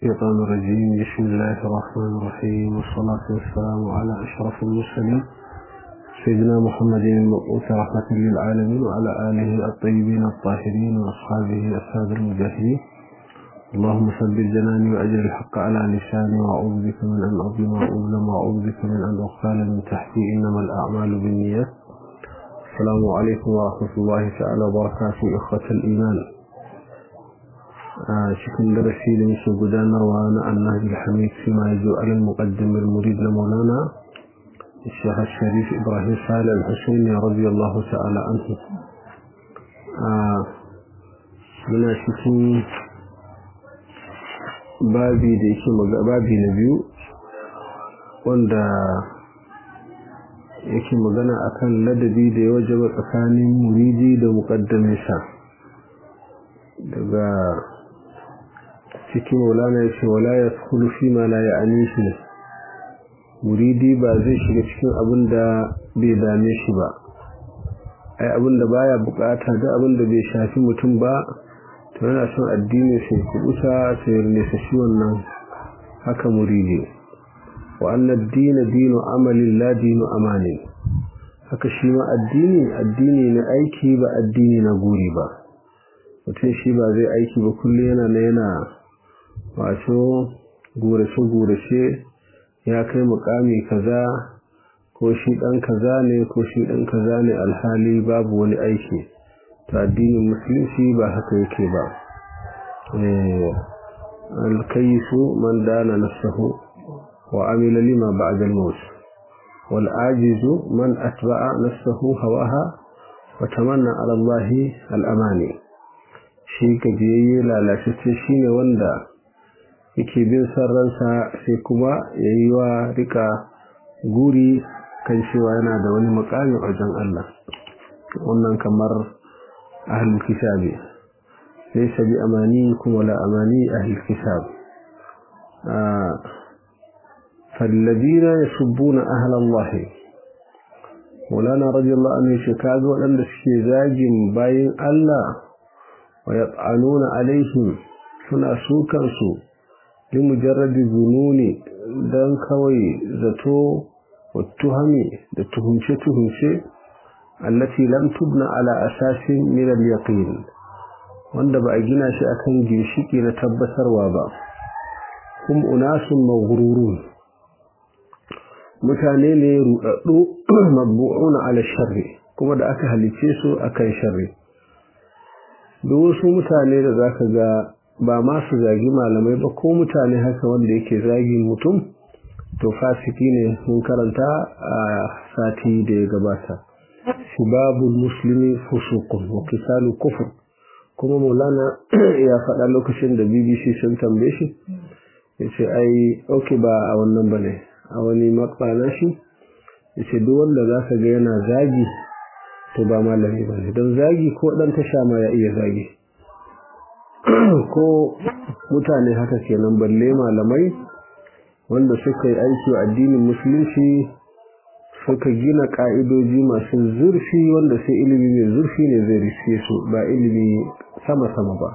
الشيطان الرجيم بسم الله الرحمن الرحيم والصلاة والسلام على أشرف المرسلين سيدنا محمد المبعوث رحمة للعالمين وعلى آله الطيبين الطاهرين وأصحابه السادة المجاهدين اللهم ثبت جناني وأجر الحق على لساني وأعوذ بك من أن أظلم وأظلم وأعوذ بك من أن أغفال من تحتي إنما الأعمال بالنيات السلام عليكم ورحمة الله تعالى وبركاته إخوة الإيمان cikin darasi da muke gudanarwa na annabi hamid fi ma yazo alal muqaddim al murid na maulana الشيخ الشريف إبراهيم صالح الحسيني رضي الله تعالى عنه من cikin babi da yake babi na biyu wanda yake magana akan ladabi da ya wajaba tsakanin muridi da muqaddaminsa daga cikin maulana ya ce wala ya kulu fi ma la ya anishi muridi ba zai shiga cikin abin da bai dame shi ba ai abin da baya bukata da abin da bai shafi mutum ba to yana son addini sai kubuta sai nesa shi wannan haka muridi wa anna ad-dina dinu amalin la dinu amani haka shi ma addini addini na aiki ba addini na guri ba mutum shi ba zai aiki ba kullum yana na yana wato gurace-gurace ya kai mukami kaza ko shi dan kaza ne ko shi dan kaza ne alhali babu wani aiki to addinin musulunci ba haka yake ba alkayisu man dana nafsahu wa amila lima ba'da al-maut wal ajizu man atba'a nafsahu hawaha wa tamanna ala Allah al-amani shi gajiyayye lalatacce shine wanda yake bin san ransa sai kuma ya yi wa rika guri kan cewa yana da wani makami wajen Allah wannan kamar ahlul kitabi laysa bi amani kuma la amani ahlul kitab فالذين يسبون أهل الله مولانا رضي الله عنه شكاز وأن الشيزاج باين الله ويطعنون عليهم suna sukansu limujarradi zununi don kawai zato wa tuhami da tuhumce-tuhumce allati lam tubna ala asasin min al-yaqin wanda ba a gina shi akan ginshiki na tabbatarwa ba kum unasun maghrurun mutane ne rudaddu mabbu'una ala sharri kuma da aka halice su akan sharri duk wasu mutane da zaka ga ba ma su zagi malamai ba ko mutane haka wanda yake zagi mutum to fasiki ne sun karanta a sati da ya gabata shibabul muslimi fusuqun wa qisalu kufr kuma maulana ya faɗa lokacin da bbc sun tambaye shi ya ce ai ok ba a wannan ba ne a wani makbana shi ya ce duk wanda za ka ga yana zagi to ba malami ba ne don zagi ko ɗan tasha ma ya iya zagi ko mutane haka kenan balle malamai wanda suka yi aiki wa addinin musulunci suka gina ka'idoji masu zurfi wanda sai ilimi mai zurfi ne zai riske su ba ilimi sama-sama ba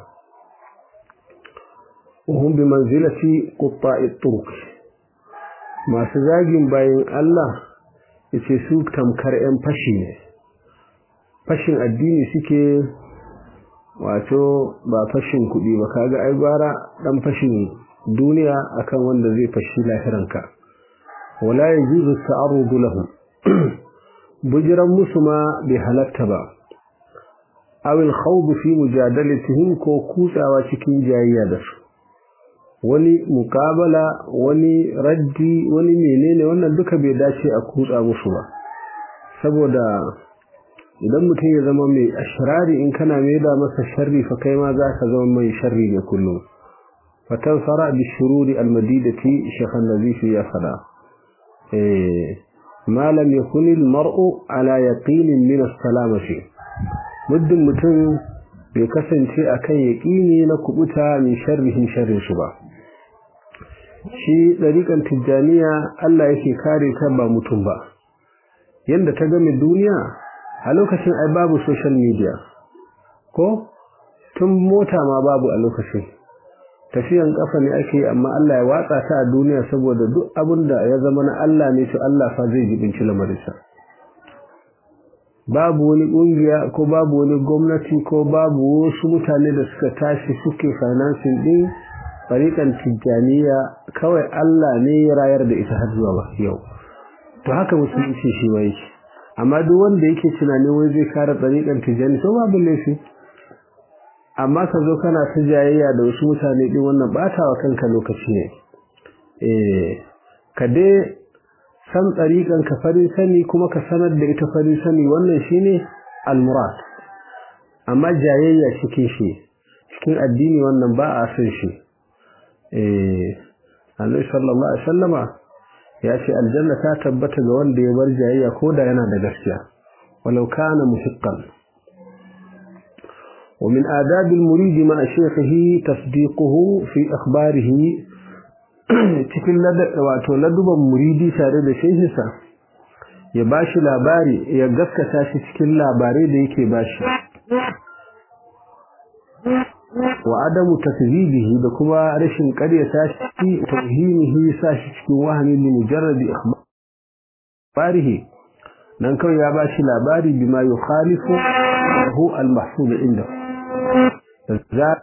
uhun bi manzilati qutta'i turk masu zagin bayan Allah yace su tamkar 'yan fashi ne fashin addini suke wato ba fashin kuɗi ba kaga ai gwara dan fashin duniya akan wanda zai fashi lahiranka wala yajuzu ta'arrudu lahu bujiran musu ma bai halatta ba aw al-khawd fi mujadalatihim ko kutsawa cikin jayayya da su wani mukabala wani raddi wani menene wannan duka bai dace a kutsa musu ba saboda idan mutum ya zama mai ashirari in kana mai da masa sharri fa kai ma za ka zama mai sharri ne kullum fatan fara bi shururi almadidati shekhan nazifi ya fada ma lam yakun almar'u ala yaqinin min as-salamati muddin mutum bai kasance akan yaqini na kubuta min sharrihin sharrin su ba shi dariƙan tijjaniya Allah yake kare ta ba mutum ba yanda ta game duniya a lokacin ai babu social media ko tun mota ma babu a lokacin tafiyan kafa ne ake amma Allah ya watsa ta a duniya saboda duk abin da ya zama na Allah ne to Allah fa zai jibinci lamarinsa babu wani kungiya ko babu wani gwamnati ko babu wasu mutane da suka tashi suke financing din fariƙan tijjaniya kawai Allah ne ya rayar da ita har zuwa yau to haka musulunci shi ma yake amma duk wanda yake tunanin wai zai kare fariƙan tijjani to babu laifi amma ka zo kana ta jayayya da wasu mutane din wannan batawa kanka lokaci ne eh ka dai san tsariƙan ka farin sani kuma ka sanar da ita farin sani wannan shine al-murad amma jayayya cikin shi cikin addini wannan ba a san shi eh Annabi sallallahu alaihi wasallama ya ce aljanna ta tabbata ga wanda ya bar jayayya koda yana da gaskiya walau kana muhiqqan ومن آداب المريد مع شيخه تصديقه في أخباره cikin wato laduban muridi tare da shehinsa ya bashi labari ya gaskata shi cikin labarai da yake bashi wa adamu takzibihi da kuma rashin ƙaryata shi tauhimihi sa shi cikin wahani li mujarradi akhbarihi dan kawai ya bashi labari bima yukhalifu hu al-mahfuz inda za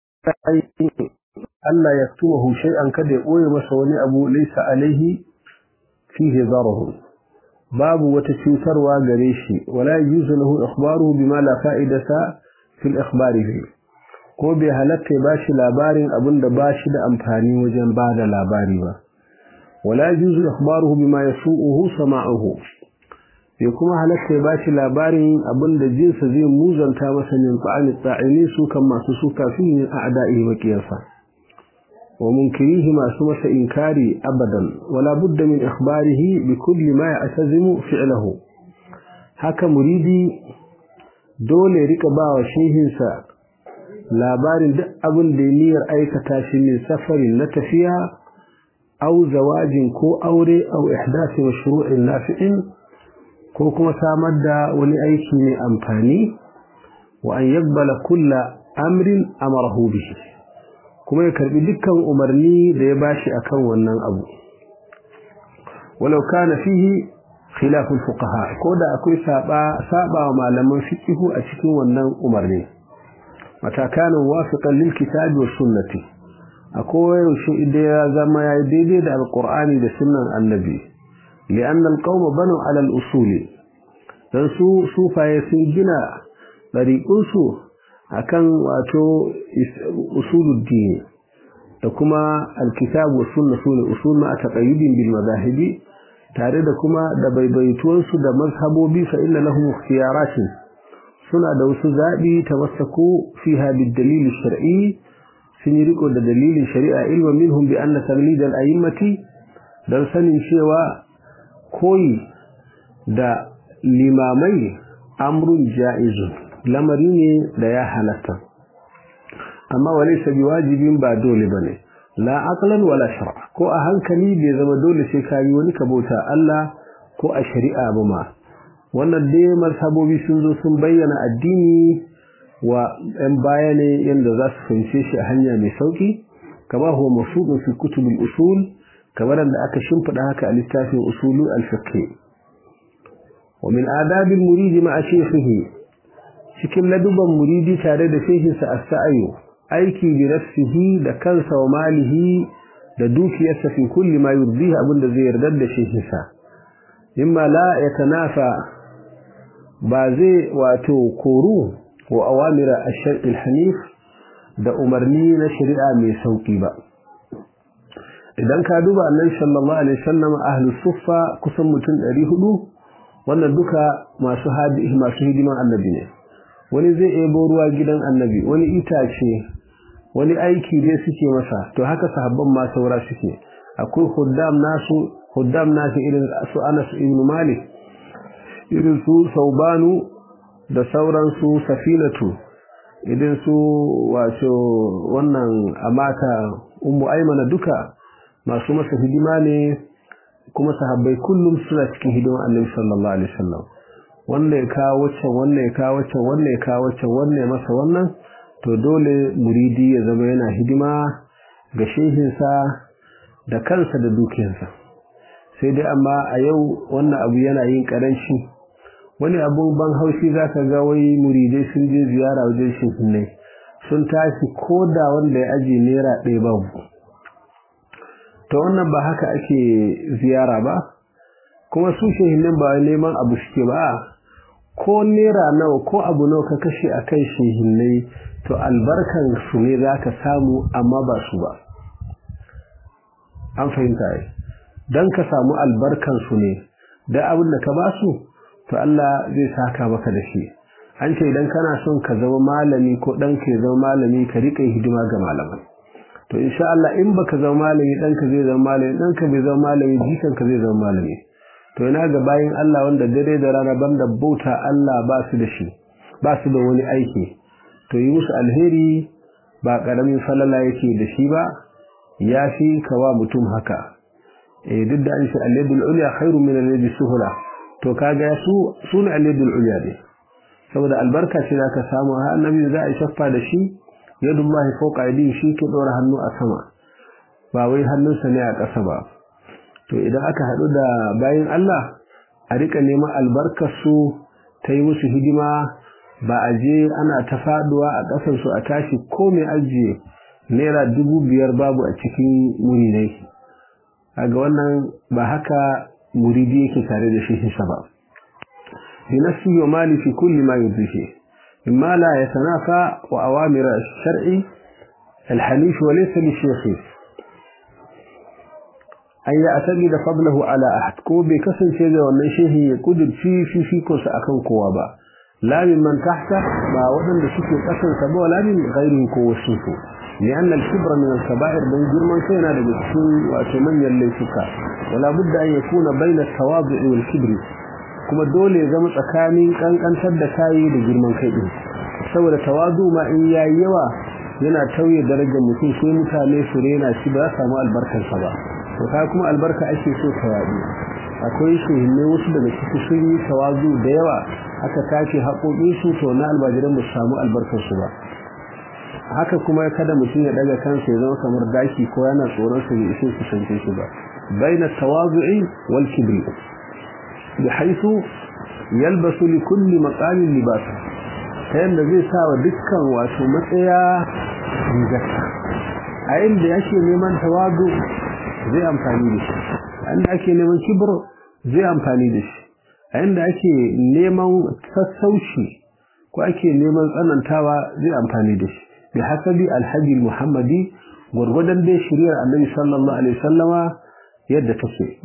Allah ya tuwahu shay'an kada ya boye masa wani abu laysa alaihi fihi darahu babu wata cutarwa gare shi wala yuzu lahu ikhbaruhu bima la fa'idata fil ikhbari ko bai halatta ya bashi labarin abin da bashi da amfani wajen bada labari ba wala yuzu ikhbaruhu bima yasu'uhu sama'uhu bai kuma halatta ya bashi labarin abin da jinsa zai muzanta masa min qa'ani ta'ini su kan masu suka fi min a'da'i makiyasa wa munkirihi masu masa inkari abadan wala budda min ikhbarihi bi kulli ma ya'tazimu fi'luhu haka muridi dole rika bawa shehinsa labarin duk abin da niyyar aikata shi min safarin na tafiya au zawajin ko aure au ihdasi mashru'in nafi'in ko kuma samar da wani aiki mai amfani wa an yabbala kulla amrin amarahu bihi kuma ya karbi dukkan umarni da ya bashi akan wannan abu walau kana fihi khilaf fuqaha ko da akwai saba saba wa malaman fiqh a cikin wannan umarni mata kana wafiqan lil kitabi was sunnati akwai yaushe idan ya zama ya daidai da alqur'ani da sunnan annabi لأن القوم بنوا على الأصول dan su sufaye sun gina ɗariƙunsu a kan wato usuluddini da kuma alkitabu sunna su ne usul ma a taƙayyudin bil mazahibi tare da kuma da baibaituwansu da mazhabobi fa inna lahum ikhtiyaratin suna da wasu zaɓi tamassaku fiha bid dalil shar'i sun yi riko da dalilin shari'a ilma minhum bi anna taglid al a'immati dan sanin cewa koyi da limamai amrun ja'izun lamari ne da ya halatta amma walaysa biwajibin ba dole bane la aqlan wala shar'a ko a hankali bai zama dole sai ka yi wani kabota Allah ko a shari'a ba ma wannan dai marhabobi sun zo sun bayyana addini wa ɗan baya ne yadda za su fahimce shi a hanya mai sauki kama huwa mafudun fi kutubul usul kamar da aka shimfiɗa haka a littafin usulu al-fiqh wa min adabil muridi ma'a shaykhihi cikin laduban muridi tare da shehinsa as-sa'yu aiki bi nafsihi da kansa wa malihi da dukiyarsa fi kulli ma yurdihi abinda zai yarda da shehinsa mimma la yatanafa ba zai wato koru wa awamira ash-shar'i al-hanif da umarni na shari'a mai sauki ba idan ka duba annabi sallallahu alaihi wasallam ahlus suffa kusan mutum 400 wannan duka masu hadi masu hidiman annabi ne wani zai ebo ruwa gidan annabi wani itace wani aiki dai suke masa to haka sahabban ma saura suke akwai huddam nasu huddam nasu irin su Anas ibn Malik irin su Saubanu da sauran su Safinatu idan su wato wannan amata ummu aymana duka masu masa hidima ne kuma sahabbai kullum suna cikin hidimar annabi sallallahu alaihi wasallam wanda ya kawo wacce wanda ya kawo wacce wanda ya kawo wacce wanda ya masa wannan to dole muridi ya zama yana hidima ga shehinsa da kansa da dukiyarsa sai dai amma a yau wannan abu yana yin karanci wani abun ban haushi za ka ga wai muridai sun je ziyara wajen shehinai sun tashi ko da wanda ya ajiye naira ɗaya babu ta wannan ba haka ake ziyara ba kuma su shehinan ba neman abu suke ba ko naira nawa ko abu nawa ka kashe a kan shehinai to albarkan su ne za ka samu amma ba su ba an fahimta yi don ka samu albarkan su ne da abin da ka ba su to Allah zai saka maka da shi an ce idan kana son ka zama malami ko ɗan ka zama malami ka riƙa hidima ga malaman to insha Allah in baka zama malami ɗanka zai zama malami ɗanka bai zama malami jikanka zai zama malami to ina ga bayin Allah wanda dare da rana banda bauta Allah ba su da shi ba su da wani aiki to yi musu alheri ba karamin falala yake da shi ba ya fi kawa mutum haka eh duk da an shi al-yadul ulya khairu min al-yadi suhula to kaga su sune al-yadul ulya ne saboda albarka ce zaka samu har annabi za a shaffa da shi yadullahi fawqa aydin shi ke dora hannu a sama ba wai hannunsa ne a ƙasa ba to idan aka haɗu da bayan Allah a rika neman albarkar su ta yi musu hidima ba a je ana ta faduwa a ƙasar su a tashi ko mai ajiye naira dubu biyar babu a cikin muridai ga wannan ba haka muridi yake tare da shi ba bi nafsi wa mali fi kulli ma yudhihi mimma la yatanafa wa awamir ash-shar'i al-hanif wa laysa li shaykhi an yi asabi da fadlahu ala ahad ko bai kasance da wannan shehi ya kudurci fifikonsa akan kowa ba lamin man tahta ba waɗanda suke ƙasarsa ba wala min ghairi ko wasu ko لأن الكبر من الكبائر من جرمان كينا لجسون وأتمنى الليسكا ولا بد أن يكون بين التواضع والكبر كما دولي زمت أكامي كان كان سد كاي لجرمان كيدين سوى التواضع ما إن يوا yana tauye darajar mutum sai mutane su rena shi ba za samu albarkar sa ba to kai kuma albarka ake so ta yaɗu akwai shehinne wasu daga ciki sun yi tawazu da yawa aka tashi haƙoƙin su to na albajiran ba su samu albarkar su ba haka kuma kada mutum ya daga kansa ya zama kamar daki ko yana tsoron sa bai ishe kusance shi ba baina tawazu'i wal kibri bihaythu yalbasu li kulli maqamin libasa ta yadda zai sa wa dukkan wato matsaya rigarsa a inda yake neman tawazu zai amfani da shi a inda ake neman kibir zai amfani da shi a inda ake neman sassauci ko ake neman tsanantawa zai amfani da shi bi hasabi alhaji muhammadi gwargwadon dai shiriyar annabi sallallahu alaihi wasallama yadda take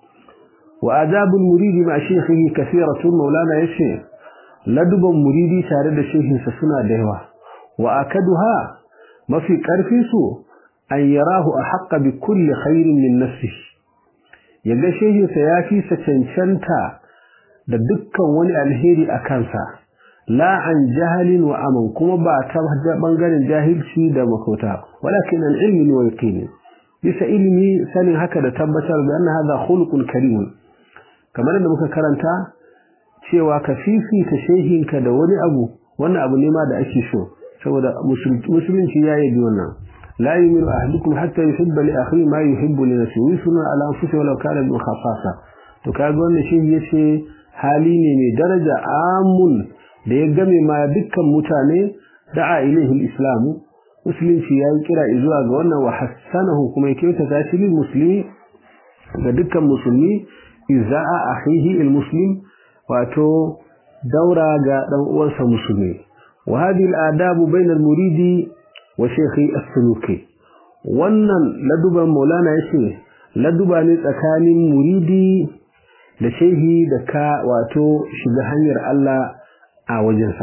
wa adabul muridi ma shaykhihi kathiratun maulana yace laduban muridi tare da shehinsa suna da yawa wa akaduha mafi karfi su an yarahu ahqqa bi kulli khairin min nafsihi yaga shehinsa ya fi sa cancanta da dukkan wani alheri a kansa la an jahalin wa aman kuma ba ta bangaren jahilci da makota walakin an ilmi wa yaqini bisa ilmi sanin haka da tabbatar da anna hadha khuluqun karim kamar da muka karanta cewa ka fifita shehinka da wani abu wannan abu ne ma da ake so saboda musulunci ya yi wannan la yu'minu ahadukum hatta yuhibba li akhihi ma yuhibbu li nafsihi wa yusuna ala anfusihi walau kana bi khassasa to kaga wannan shehi yace hali ne mai daraja amun da ya game ma dukkan mutane da'a ilaihi islamu musulunci ya yi kira zuwa ga wannan wa hassanahu kuma ya kyautata shi lil muslimi ga dukkan musulmi iza'a akhihi al muslim wato daura ga dan uwansa musulmi wa hadhihi al-adabu bayna al-muridi wa shaykhi as-suluki wannan laduban maulana yace laduba ne tsakanin muridi da shehi da ka wato shiga hanyar Allah a wajensa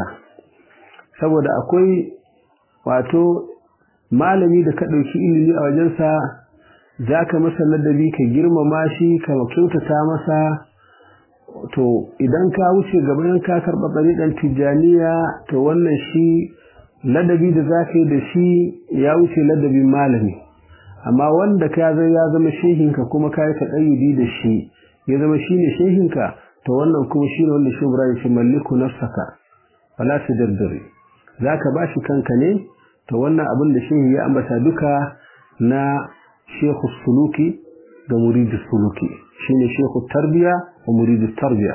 saboda akwai wato malami da ka dauki ilimi a wajensa zaka masa ladabi ka girmama shi ka kyautata masa to idan ka wuce gaban ka karɓa ɗariƙar tijjaniya to wannan shi ladabi da za ka yi da shi ya wuce ladabin malami amma wanda ka zai ya zama shehinka kuma ka yi taɗayyudi da shi ya zama shi ne shehinka to wannan kuma shi ne wanda shubra ya ce malliku nafsaka wala su daddare za ka ba shi kanka ne to wannan abin da shehi ya ambata duka na shekhu suluki da muridus suluki shine shekhu tarbiya wa muridus tarbiya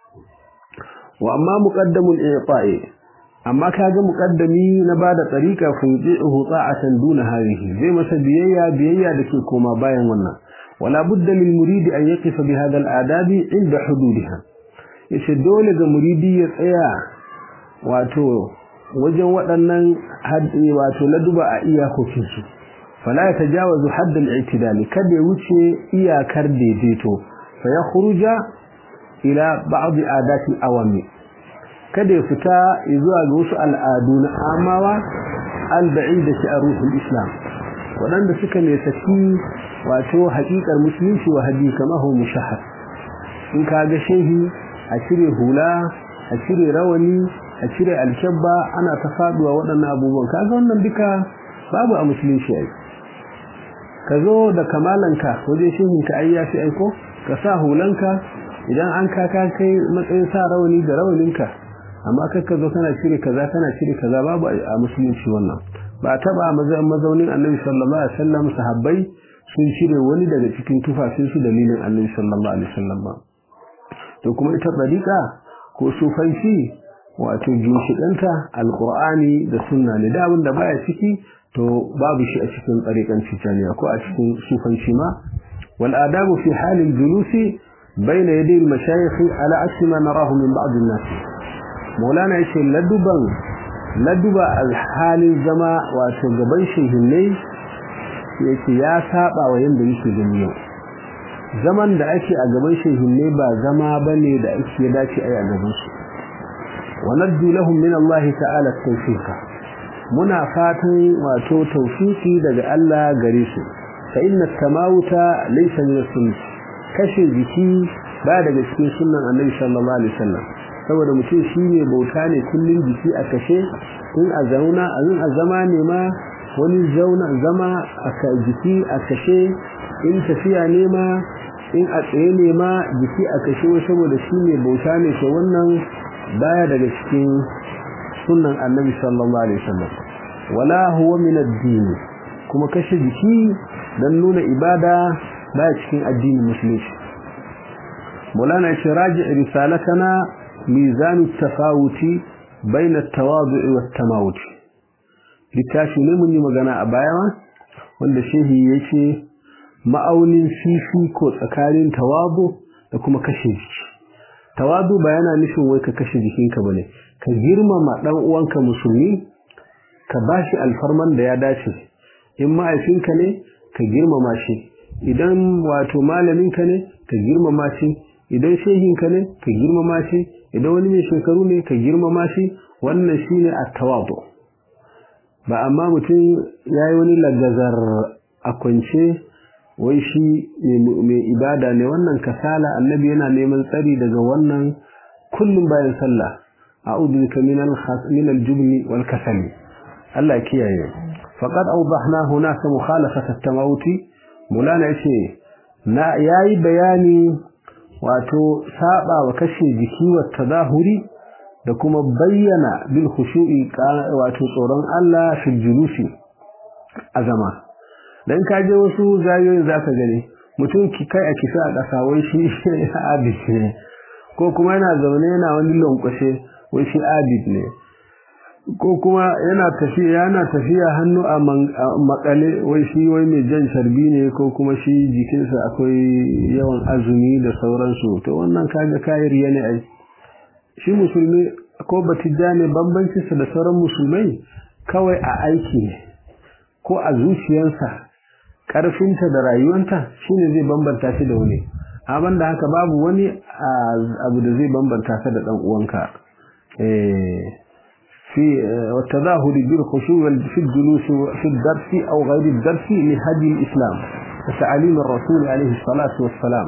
wa amma muqaddamul i'ta'i amma kaga muqaddami na bada tariqa fa yudihu ta'atan duna hadhihi zai masa biyayya biyayya da ke koma bayan wannan wala budda lil muridi an yaqifa bi hadha al adabi inda hududiha yace dole ga muridi ya tsaya wato wajen waɗannan haddi wato laduba a iyakokin su fala ya tajawazu hadd al i'tidal kada ya wuce iyakar daidaito fa ya khuruja ila ba'd adat al awami kada ya fita zuwa ga wasu al'adu na amawa al-ba'idati a ruhul islam waɗanda suka ne saki wato haƙiƙar musulunci wa hadi kama hu mushahhar in ka ga shehi a cire hula a cire rawani a cire alkyabba ana ta faduwa waɗannan abubuwan kaga wannan duka babu a musulunci ai ka zo da kamalanka wajen shehinka ai ya fi aiko ka sa hulanka idan an kaka kai matsayin sa rawani da rawaninka amma kakka zo kana cire kaza kana cire kaza babu a musulunci wannan ba taba mazaunin annabi sallallahu alaihi wasallam sahabbai sun cire wani daga cikin tufafin su dalilin annabi sallallahu alaihi wasallam ba to kuma ita dariqa ko sufanci wato jinshidanta alqur'ani da sunna ne da abinda baya ciki to babu shi a cikin tsarikan tijaniya ko a cikin sufanci ma wal adabu fi halil julusi bayna yaday al mashayikh ala asli ma narahu min ba'd an-nas maulana yace laduban laduba alhalin zama wato gaban shehinnai yake ya saba wa yanda yake gani yau zaman da ake a gaban shehinnai ba zama bane da ake dace ai a gaban su wa naddu lahum min Allah ta'ala tawfiqa muna fatan wato tawfiki daga Allah gare su fa inna tamawuta laysa min sunnah kashe jiki ba daga cikin sunnan Annabi sallallahu alaihi wasallam saboda mutum shi ne bauta ne kullum jiki a kashe in a zauna a yin a zama ne ma wani zauna zama a jiki a kashe in tafiya ne ma in a tsaye ne ma jiki a kashe saboda shi ne bauta ne to wannan baya daga cikin sunan annabi sallallahu alaihi wasallam wala huwa min ad-din kuma kashe jiki dan nuna ibada baya cikin addinin musulunci مولانا راجع رسالتنا ميزان التفاوت بين التواضع والتماوت littafi ne mun yi magana a baya wanda shehi yace ma'aunin fifiko tsakanin tawadu da kuma kashe jiki tawadu ba yana nufin wai ka kashe jikinka bane ka girmama dan uwanka musulmi ka bashi alfarman da ya dace in ma'aifinka ne ka girmama shi idan wato malaminka ne ka girmama shi idan shehinka ne ka girmama shi idan wani mai shekaru ne ka girmama shi wannan shine at-tawadu ba amma mutum yayi wani lagazar a kwance wai shi mai ibada ne wannan kasala annabi yana neman tsari daga wannan kullum bayan sallah a'udhu bika min al-min al-jubni wal kasali Allah kiyaye faqad awdahna hunaka mukhalafat at-tamawuti mulana yace na yayi bayani wato saba wa kashe jiki wa tadahuri da kuma bayyana bil khushu'i wato tsoron Allah fi julusi azama dan kaje wasu zayoyin zaka gani mutum ki kai a kisa a ƙasa wai shi abid ne ko kuma yana zaune yana wani lankwashe wai shi abid ne ko kuma yana tafiya yana tafiya hannu a makale wai shi wai mai jan sharbi ne ko kuma shi jikinsa akwai yawan azumi da sauransu to wannan kaga kayar yana ai shi musulmi ko batijja ne bambancinsa da sauran musulmai kawai a aiki ne ko a zuciyarsa ƙarfinta da rayuwanta shine zai bambanta shi da wani amma da haka babu wani abu da zai bambanta ka da dan uwanka eh في والتظاهر بالخشوع في الجلوس في الدرس أو غير الدرس لهدي الإسلام وتعاليم الرسول عليه الصلاة والسلام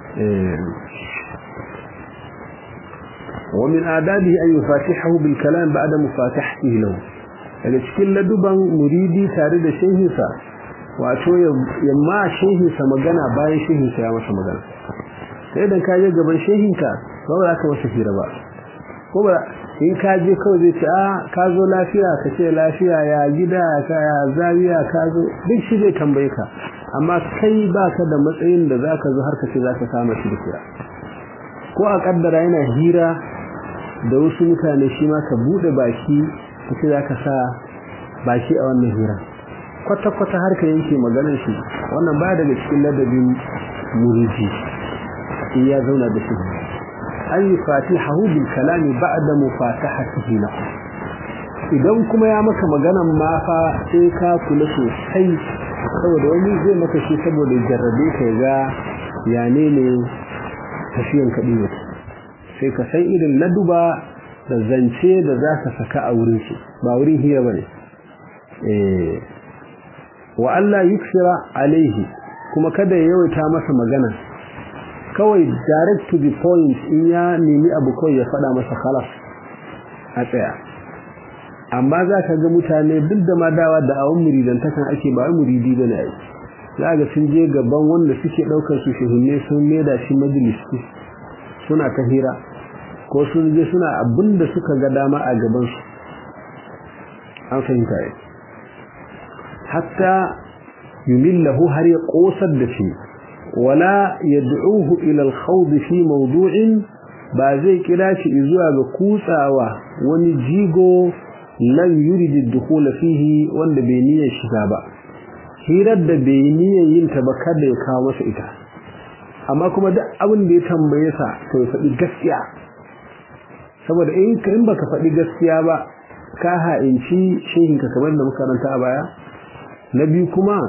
ومن آدابه أن يفاتحه بالكلام بعد مفاتحته له daga cikin laduban muridi tare da shehinsa wato yamma shehinsa magana bayan shehinsa ya masa magana sai idan ka je gaban shehinka ba za ka masa fira ba ko ko ba in ka je kawai zai ce a ka zo lafiya ka ce lafiya ya gida ka ya zawiya ka zo duk shi zai tambaye ka amma kai baka da matsayin da zaka zo har ka ce zaka kama shi da kira ko a kaddara yana hira da wasu mutane shi ma ka bude baki ka ce zaka sa baki a wannan hira kwata kwata har ka yanke maganar shi wannan ba daga cikin ladabin muriji in ya zauna da shi an yi fatihahu bil kalami ba'da mufatahatihi lahu idan kuma ya maka maganan ma fa sai ka kula sosai saboda wani zai maka shi saboda jarrabe ka ga ya ne ne tafiyan kaɗi ne sai ka san irin laduba da zance da za ka saka a wurin shi ba wurin hira ba ne wa Allah yuksira alaihi kuma kada ya yawaita masa magana kawai direct to the point in ya nemi abu kawai ya faɗa masa khalas a tsaya amma za ka ga mutane duk da ma dawa da awon muridantakan ake ba muridi ba ne za ga sun je gaban wanda suke ɗaukar su shehunne sun maida shi majalisi suna ta hira ko sun je suna abin da suka ga dama a gabansu an fahimta yi hatta yumillahu har ya ƙosar da shi wala yad'uhu ila al-khawd fi mawdu'in ba zai kira shi zuwa ga kutsawa wani jigo lam yurid ad-dukhul fihi wanda bai niyyar shiga ba hirar da bai niyyar yin ta ba kada ya kawo masa ita amma kuma duk abin da ya tambaye sa to ya faɗi gaskiya saboda in ka in baka faɗi gaskiya ba ka ha'inci shehin ka kamar da muka karanta a baya na biyu kuma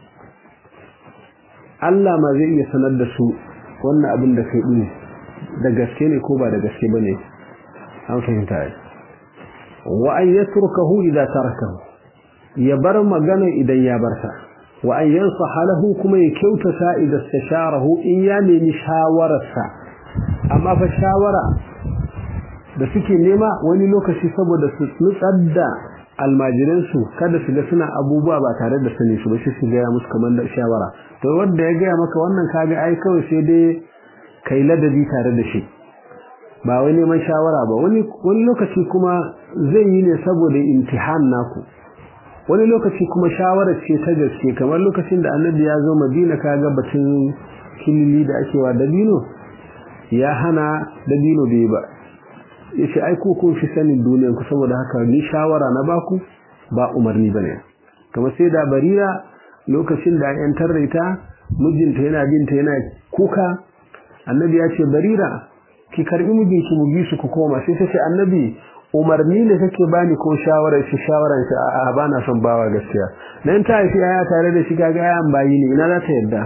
Allah ma zai iya sanar da su wannan abin da kai ɗin da gaske ne ko ba da gaske ba ne an fahimta ai wa an yatrukahu idza tarakahu ya bar magana idan ya bar ta wa an yansaha lahu kuma ya kyautata idan istasharahu in ya nemi shawararsa amma fa shawara da suke nema wani lokaci saboda su nutsar da almajiransu kada su ga suna abubuwa ba tare da sani su ba shi su gaya musu kamar da shawara to wanda ya gaya maka wannan kaga ai kawai sai dai kai ladabi tare da shi ba wai neman shawara ba wani wani lokaci kuma zai yi ne saboda imtihan naku wani lokaci kuma shawara ce ta gaske kamar lokacin da annabi ya zo madina kaga batun kilili da ake wa dabino ya hana dabino bai ba yace ai ku kun fi sanin duniyar ku saboda haka ni shawara na baku ba umarni bane kamar sai da barira lokacin da yan tarraita mijinta yana binta yana kuka annabi ya ce barira ki karbi mijinki mu bi su ku koma sai ta ce annabi umarni ne kake bani ko shawara shi shawaran shi a bana son bawa gaskiya dan ta haifi aya tare da shi kaga ayan bayi ne ina za ta yadda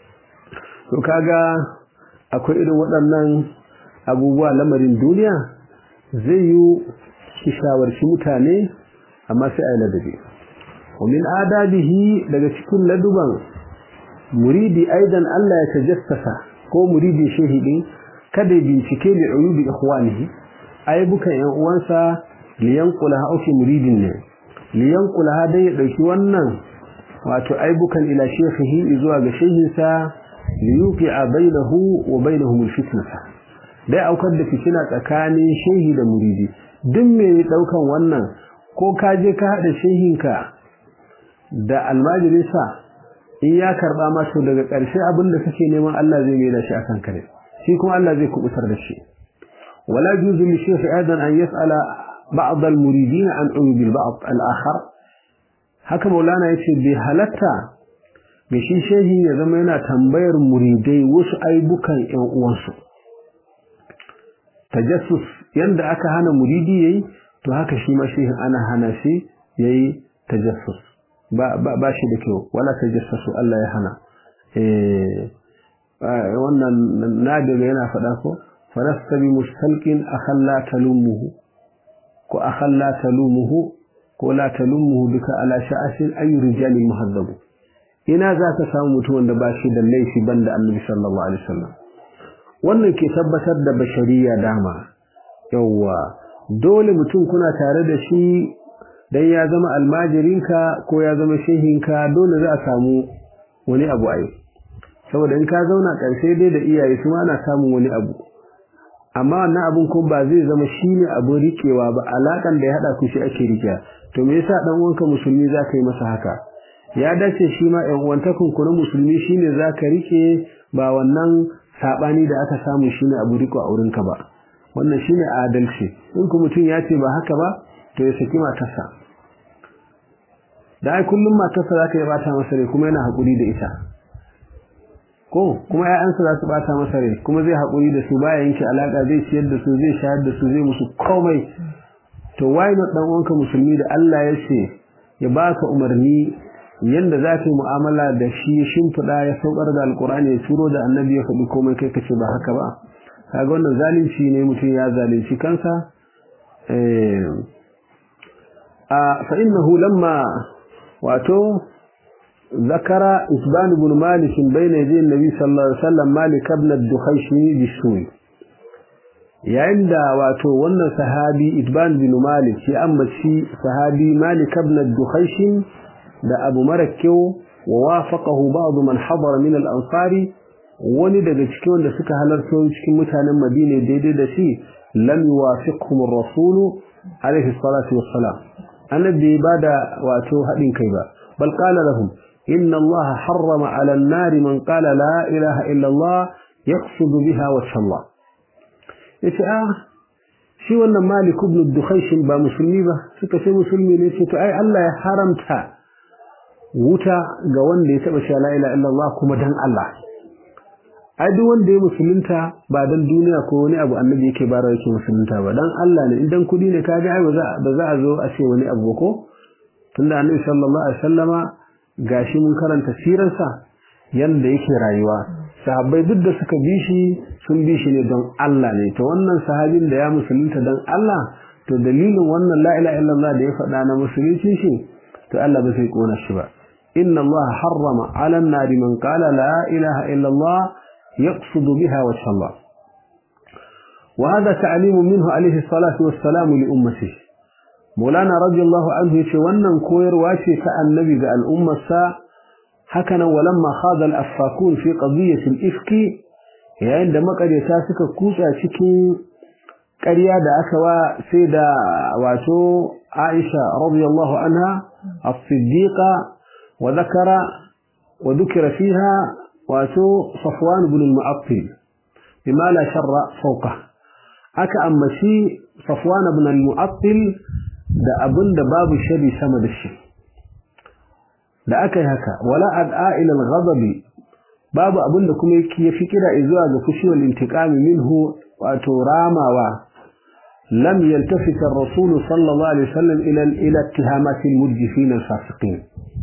to kaga akwai irin waɗannan abubuwa lamarin duniya zai yi ki shawarci mutane amma sai a yi ladabi ومن آدابه daga cikin laduban muridi aidan Allah ya tajassasa ko muridi shehidi kada ya bincike li uyubi ikhwanihi aibukan yan uwansa liyanqulaha au fi muridin ne liyanqulaha dai ya dauki wannan wato aibukan ila shehihi zuwa ga shehinsa liyuqi'a bainahu wa bainahum alfitnata dai aukar da fitina tsakanin shehi da muridi duk me daukan wannan ko ka je ka hada shehinka da almajirinsa in ya karba masa daga ƙarshe abin da kake neman Allah zai mai da shi akan kare shi kuma Allah zai kubutar da shi wala juzu li shaykh aidan an yas'ala ba'd al muridin an uyub al ba'd al akhar haka maulana yace bai halatta ga shi shehi ya zama yana tambayar muridai wasu aibukan ƴan uwansu tajassus yanda aka hana muridi yayi to haka shi ma shehin ana hana shi yayi tajassus ba ba shi da kyau wala tajassasu Allah ya hana eh wannan nadiga yana faɗa ko falasta bi mustalqin akhalla talumuhu ko akhalla talumuhu ko la talumuhu duka ala sha'asin ay rijal muhaddab ina za ka samu mutum wanda ba shi da laifi banda annabi sallallahu alaihi wasallam wannan ke tabbatar da bashariya dama yawwa dole mutum kuna tare da shi dan ya zama almajirinka ko ya zama shehinka dole za a samu wani abu ai saboda in ka zauna ƙarshe dai da iyaye su ana samun wani abu amma wannan abun kuma ba zai zama shine abun rikewa ba alakan da ya hada ku shi ake rikewa to me yasa dan uwanka musulmi zaka yi masa haka ya dace shi ma ɗan uwantakun ku na musulmi shine zaka rike ba wannan sabani da aka samu shine abu riko a wurinka ba wannan shine adalci in ku mutum ya ce ba haka ba to ya saki matarsa da ai kullum matarsa za ta yi bata masa rai kuma yana haƙuri da ita ko kuma ƴaƴansa za su bata masa rai kuma zai haƙuri da su baya yanke alaƙa zai ciyar da su zai shayar da su zai musu komai to why not dan uwanka musulmi da Allah ya ce ya baka umarni yanda za ka yi mu'amala da shi ya shimfiɗa ya saukar da alƙur'ani ya turo da annabi ya faɗi komai kai kace ba haka ba kaga wannan zalunci ne mutum ya zalunci kansa a fa innahu lamma wato zakara isban ibn malik bayna yaday annabi sallallahu alaihi wasallam malik ibn ad-dukhayshi bisuwi yayin da wato wannan sahabi isban ibn malik ya ambaci sahabi malik ibn ad-dukhayshi da abu marakkiyo wa wafaqahu ba'd man hadara min al-ansari wani daga cikin wanda suka halarto cikin mutanen Madina daidai da shi lam yuwafiqhum ar-rasul alayhi salatu wassalam annabi bada wato hadin kai ba bal qala lahum inna Allah harrama 'ala an-nar man qala la ilaha illa Allah yaqsidu biha wajha Allah yace ah shi wannan Malik ibn Dukhaysh ba musulmi ba suka ce musulmi ne ce to ai Allah ya haramta wuta ga wanda ya taba sha la ilaha illa Allah kuma dan Allah ai duk wanda ya musulunta ba dan duniya ko wani abu annabi yake bara yake musulunta ba dan Allah ne idan kudi ne kaga ai ba za ba za a zo a ce wani abu ko tunda annabi sallallahu alaihi wasallama gashi mun karanta sirarsa yanda yake rayuwa sahabbai duk da suka bi shi sun bi shi ne don Allah ne to wannan sahabin da ya musulunta dan Allah to dalilin wannan la ilaha illallah da ya faɗa na musulunci shi to Allah ba zai kona shi ba inna Allah harrama 'ala an-nari man qala la ilaha illallah يقصد بها وجه الله وهذا تعليم منه عليه الصلاة والسلام لأمته مولانا رضي الله عنه يشوانا كوير واشي كالنبي الأمة سا هكذا ولما خاض الأفاكون في قضية الإفك عندما قد يتاسك كوسا شكي قريا دا أكوا سيدا واتو عائشة رضي الله عنها الصديقة وذكر وذكر فيها wato Safwan ibn al-Mu'attil bima la sharra fawqa aka ammaci Safwan ibn al-Mu'attil da abinda babu shari sama da shi da aka yi haka wala ad'a ila al-ghadabi babu abinda kuma yake yafi kira zuwa ga fushi wal intiqami minhu wato ramawa lam yaltafit ar-rasul sallallahu alaihi wasallam ila ila ittihamati al-mujifin al-fasiqin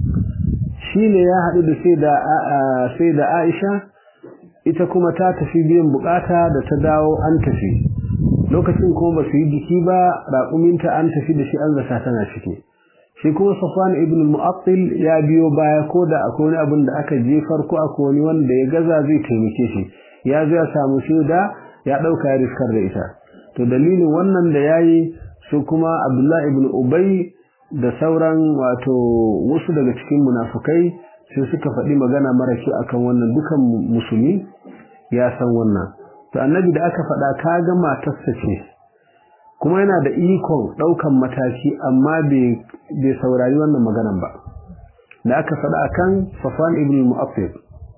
shine ya haɗu da sai da Aisha ita kuma ta tafi biyan bukata da ta dawo an tafi lokacin kuma ba su yi jiki ba raƙuminta an tafi da shi an zata tana ciki shi kuma Safwan ibn Mu'attil ya biyo baya ko da akwai wani abin da aka jefar ko akwai wani wanda ya gaza zai taimake shi ya zo ya samu shaida ya ɗauka ya riskar da ita to dalilin wannan da yayi su kuma Abdullah ibn Ubay da sauran wato wasu daga cikin munafukai sai suka faɗi magana mara kyau akan wannan dukan musulmi ya san wannan to annabi da aka faɗa kaga matarsa ce kuma yana da ikon ɗaukan mataki amma bai saurari wannan maganan ba da aka faɗa akan Safwan ibn Mu'affir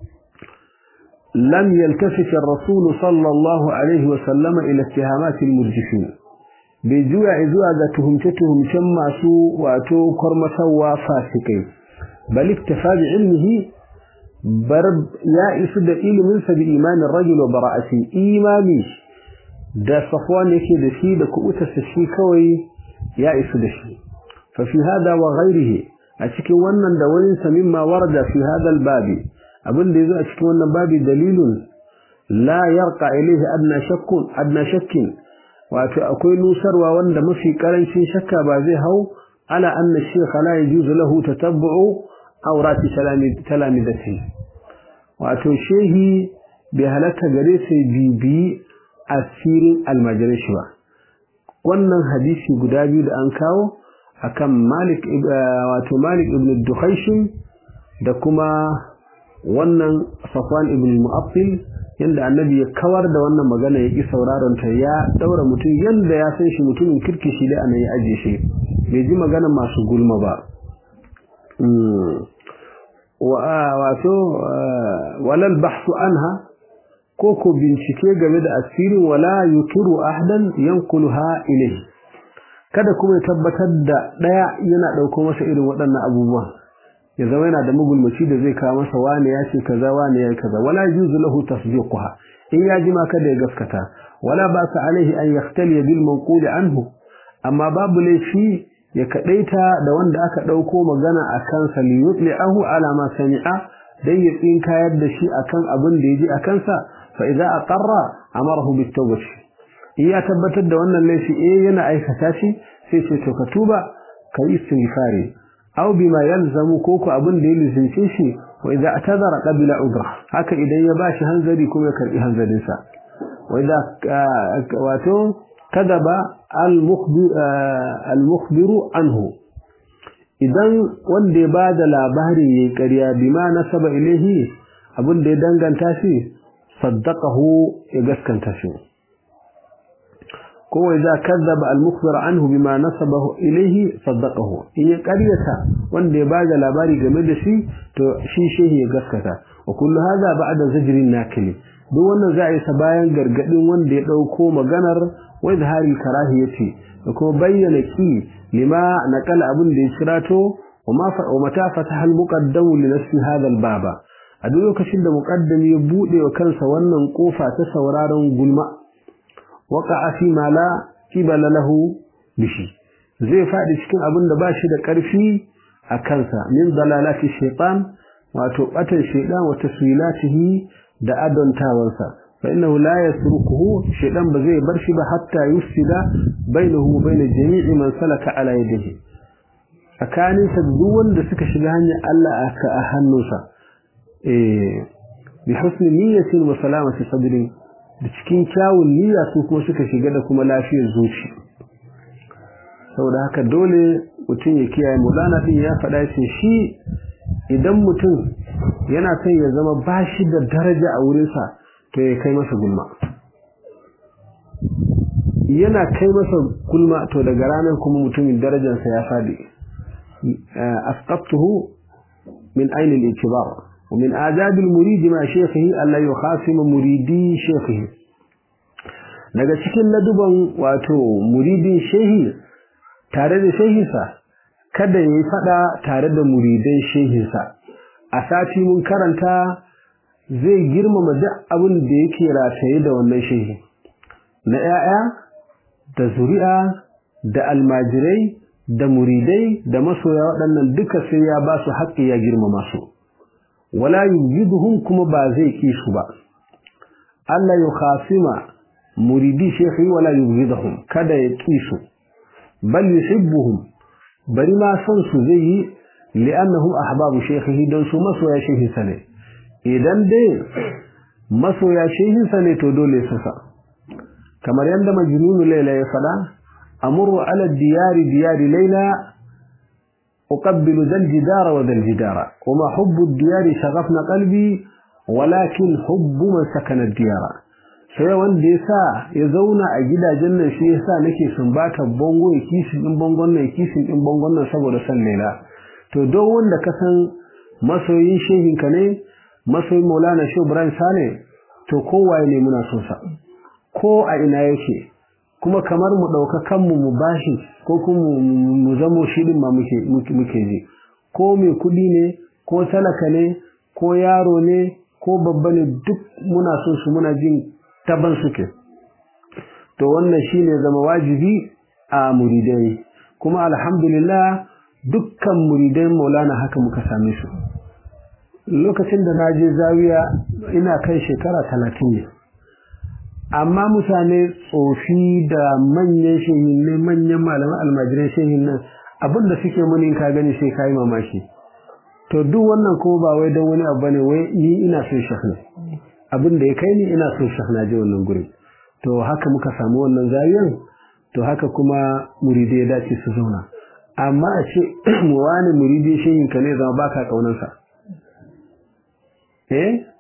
lam yaltafit ar-rasul sallallahu alaihi wa sallama ila ittihamati al-murjifin bai juya zuwa ga tuhumce-tuhumcen masu wato kwarmatarwa fasikai bal iktafa bi ilmihi bar ya isu da iliminsa bi imanin rajul wa bara'ati imani da safwan yake da shi da kubutarsa shi kawai ya isu da shi fa fi hada wa ghairihi a cikin wannan da wani sa mimma warada fi hada al-babi abin da yazo a cikin wannan babi dalilun la yarqa ilayhi adna shakkun adna shakkin wato akwai nusarwa wanda mafi karancin shakka ba zai hau ala anna shaykh la yajuzu lahu tatabbu'u awrati talamidati wato shehi bai halatta gare sai bibi asirin almajirin shi ba wannan hadisi guda biyu da an kawo akan Malik wato Malik ibn Dukhaysh da kuma wannan Safwan ibn Mu'affil yanda annabi ya kawar da wannan magana ya ki sauraron ta ya daura mutum yanda ya san shi mutumin kirki shi da anan ya aje shi bai ji magana masu gulma ba wato walal bahsu anha ko ko bincike game da asirin wala yukiru ahdan yankuluha ilayhi kada kuma ya tabbatar da daya yana dauko masa irin waɗannan abubuwan ya zama yana da magulmaci da zai kawo masa wani ya ce kaza wani ya kaza wala yuzu lahu tasdiquha in ya ji ma kada ya gaskata wala ba sa alaihi an yahtali bil manqul anhu amma babu laifi ya kadaita da wanda aka dauko magana akan sa li yutli'ahu ala ma sami'a dan ya tsinkayar da shi akan abin da yaji akan sa fa idza aqarra amarahu bit tawbah in ya tabbatar da wannan laifi eh yana aikata shi sai ce to ka tuba kai istighfari aw bima yalzamu ko ko abin da ya lizince shi wa idza atazara qabila udra haka idan ya bashi hanzari kuma ya karbi hanzarin sa wa idza wato kadaba al-mukhbiru anhu idan wanda ya bada labari yayi ƙarya bima nasaba ilahi abin da ya danganta shi saddaqahu ya gaskanta shi ko idza kadaba al-mukhbir anhu bima nasabahu ilayhi saddaqahu in ya ƙaryata wanda ya bada labari game da shi to shi shehi ya gaskata wa kullu hadha ba'da zajrin nakili duk wannan za a yi sa bayan gargadin wanda ya dauko maganar wa izhari karahiyati da kuma bayyana ki lima naqala abin da ya kirato wa ma fa wa mata fataha al-muqaddam li nafsi hadha al-baba a duk lokacin da muqaddami ya bude wa kansa wannan kofa ta sauraron gulma waqa'a fi ma la qibala lahu bishi zai fadi cikin abin da bashi da karfi a kansa min dalalati shaytan wato batan shaytan wa taswilatihi da adontawansa fa innahu la yasrukuhu shaytan ba zai bar shi ba hatta yufsida bainahu wa bain jami'i man salaka ala yadihi tsakanin sa duk wanda suka shiga hanyar Allah aka a hannunsa eh bi husni niyyatin wa salamati sadrin da cikin kyawun niyya su kuma suka shiga da kuma lafiyar zuci saboda haka dole mutum ya kiyaye mulana din ya faɗa ce shi idan mutum yana son ya zama bashi da daraja a wurinsa to ya kai masa gulma yana kai masa gulma to daga ranar kuma mutumin darajarsa ya faɗi asqabtuhu min ainihin al-ikibar ومن آداب المريد مع شيخه ألا يخاصم مريدي شيخه daga cikin laduban wato muridin shehi tare da shehinsa kada ya yi fada tare da muridan shehinsa a sati mun karanta zai girmama duk abin da yake rataye da wannan shehi na 'ya'ya da zuri'a da almajirai da muridai da masoya waɗannan duka sai ya ba su haƙƙi ya girmama su wala yujiduhum kuma ba zai ki su ba Allah ya khasima muridi shekhi wala yujiduhum kada ya ki su bal yuhibbuhum bari ma san su zai yi li'annahum ahbabu shekhi don su masoya shehi sane idan dai masoya shehi sane to dole su sa kamar yadda majnunu laila ya fada amuru ala diyari diyari laila أقبل ذا الجدار وذا الجدار وما حب الديار شغفنا قلبي ولكن حب من سكن الديار sai wanda ya sa ya zauna a gidajen nan shi yasa nake sumbata bongo ya kishin din bongon nan ya kishin din bongon nan saboda san lela to don wanda ka san masoyin shehin ka ne masoyin Maulana Shehu Ibrahim Sale to kowaye ne muna so sa ko a ina yake kuma kamar mu ɗauka kanmu mu bashi ko kuma mu zamo shi ɗin ma muke ji ko mai kuɗi ne ko talaka ne ko yaro ne ko babba ne duk muna so su muna jin taban suke to wannan shi ne zama wajibi a muridai kuma alhamdulillah dukkan muridai maulana haka muka same su lokacin da na je zawiya ina kai shekara talatin ne amma mutane tsofi da manyan shehin ne manyan malaman almajirai shehin nan abin da suke muni ka gani sai ka yi mamaki to duk wannan kuma ba wai don wani abu ne wai ni ina son shekh ne abin da ya kai ni ina son shekh na je wannan guri to haka muka samu wannan zariyan to haka kuma muridi ya dace su zauna amma a ce mu wani muridi shehin ka ne zama baka kaunansa eh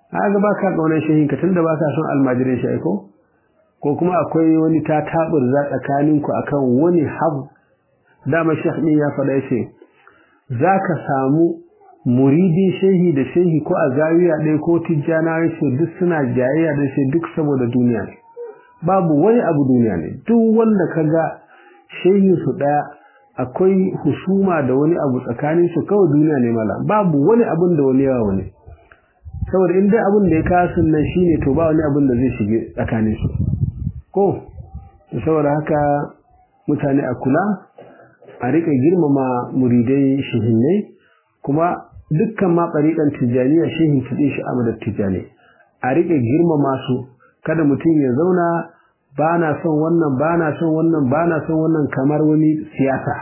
ga ba ka ƙaunar shehinka tun da ba ka son almajirin shi aiko ko kuma akwai wani ta taɓur za tsakaninku a kan wani hab dama shekh ɗin ya faɗa ya ce za ka samu muridin shehi da shehi ko a zawiya ɗaya ko tijjana ya ce duk suna jayayya da shi duk saboda duniya ne babu wani abu duniya ne duk wanda ka ga shehin su ɗaya akwai husuma da wani abu tsakanin su kawai duniya ne mala babu wani abun da wani yawa wani saboda in dai abun da ya kawo nan shine to ba wani abun da zai shige tsakanin su ko saboda haka mutane a kula a rika girmama muridai shehinnai kuma dukkan ma tsariƙan tijjaniya shehin kiɗe shi amadar tijjani a rike girmama su kada mutum ya zauna ba na son wannan ba na son wannan ba na son wannan kamar wani siyasa